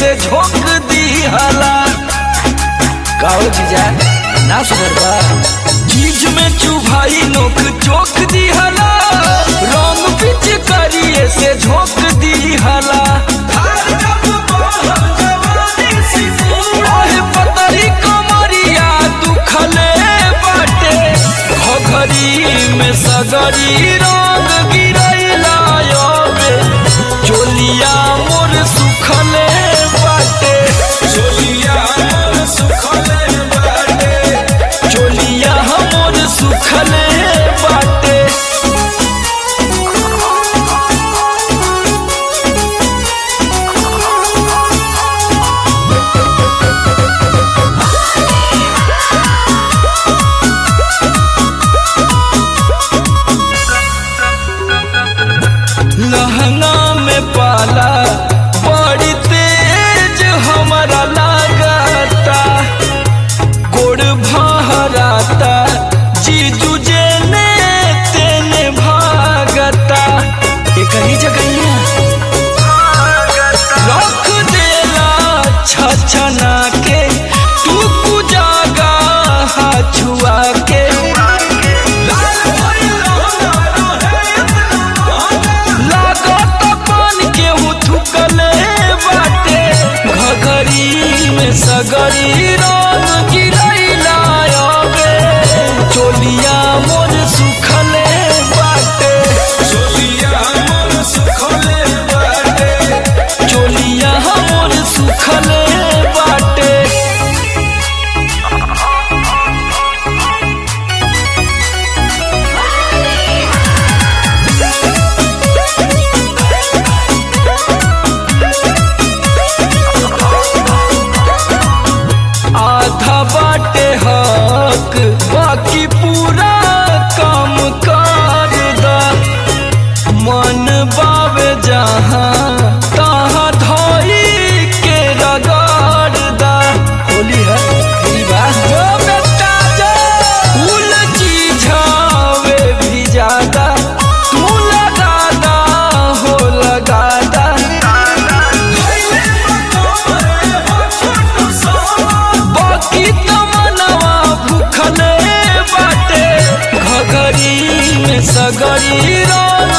से झोंक दिहला काओ जीजा ना सुधर बा चीज में चुभाई नोक चोक दिहला रंग पिच करिए से झोंक दिहला ओहे पतरी कमरिया दुखले बाटे घघरी में सगरी रंग गिरैला योबे चोलिया मोर सुखले बाटे चोलिया मोर सुखले बाटे चोलिया मोर सुखले बाटे लहंगा में पाला बड़ी तेज हमारा लागता गोड़ भहराता जीजू जेने तेने भागता एक ही जगह रख देला छछना के तू कुजागा छुआ के लागत पान के थुकले बाटे घघरी में सगरी रंग गिरैला अबे चोलिया मोर सुखले बाटे चोलिया मोर सुखले बाटे चोलिया मोर सुखले बाटे आधा बाटे हक बाकी पूरा काम कर दा मन बावे जहाँ तहाँ धोई के रगड़ दा होली है होली बा जो बेटा जो फूल चीझावे भी ज्यादा तू लगा दा हो लगा दा बाकी तमनवा भूखले बाटे घघरी में सगरी रंग